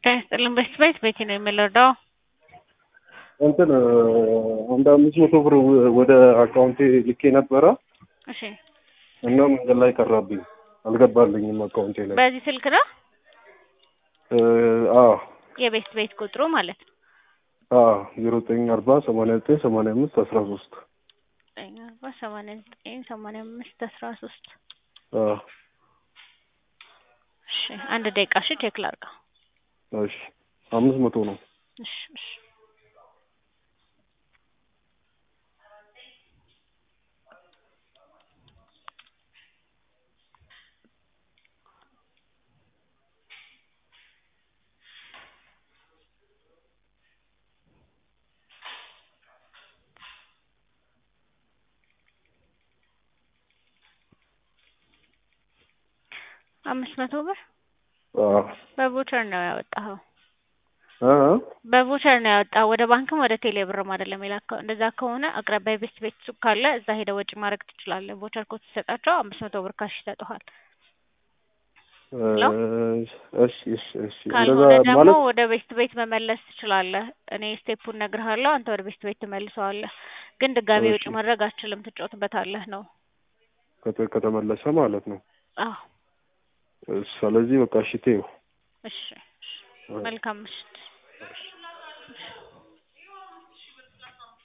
ጤና ይስጥልን በስት ቤት ቤቴ ነው የምንረዳው። እንትን አንድ አምስት መቶ ብር ወደ አካውንቴ ልኬ ነበረ እሺ እና መንገድ ላይ ቀረብኝ፣ አልገባልኝም አካውንቴ ላይ። በዚህ ስልክ ነው እ አዎ የቤስት ቤት ቁጥሩ ማለት ነው። አዎ ዜሮ ዘጠኝ አርባ ሰማንያ ዘጠኝ ሰማንያ አምስት አስራ ሶስት ዘጠኝ አርባ ሰማንያ ዘጠኝ ሰማንያ አምስት አስራ ሶስት አዎ እሺ አንድ ደቂቃ እሺ ቼክ ላድርገው። እሺ አምስት መቶ ነው። እሺ እሺ አምስት መቶ ብር አዎ በቮቸር ነው ያወጣኸው? እ በቮቸር ነው ያወጣው። ወደ ባንክም ወደ ቴሌ ብርም አይደለም የላከው። እንደዛ ከሆነ አቅራቢያ ቤስት ቤት ሱቅ ካለ እዛ ሄደ ወጪ ማድረግ ትችላለህ። ቮቸር ኮድ ሲሰጣቸው አምስት መቶ ብር ካሽ ይሰጡሃል። እሺ እሺ እሺ እንደዛ ካልሆነ ደግሞ ማለት ወደ ቤስት ቤት መመለስ ትችላለህ። እኔ ስቴፑን እነግርሃለሁ፣ አንተ ወደ ቤስት ቤት ትመልሰዋለህ። ግን ድጋሚ ወጪ እሺ። ማድረግ አትችልም፣ ትጫወትበታለህ ነው። ከተ- ከተመለሰ ማለት ነው። አዎ ስለዚህ በቃ እሺ ተይው። እሺ እሺ። መልካም ምሽት።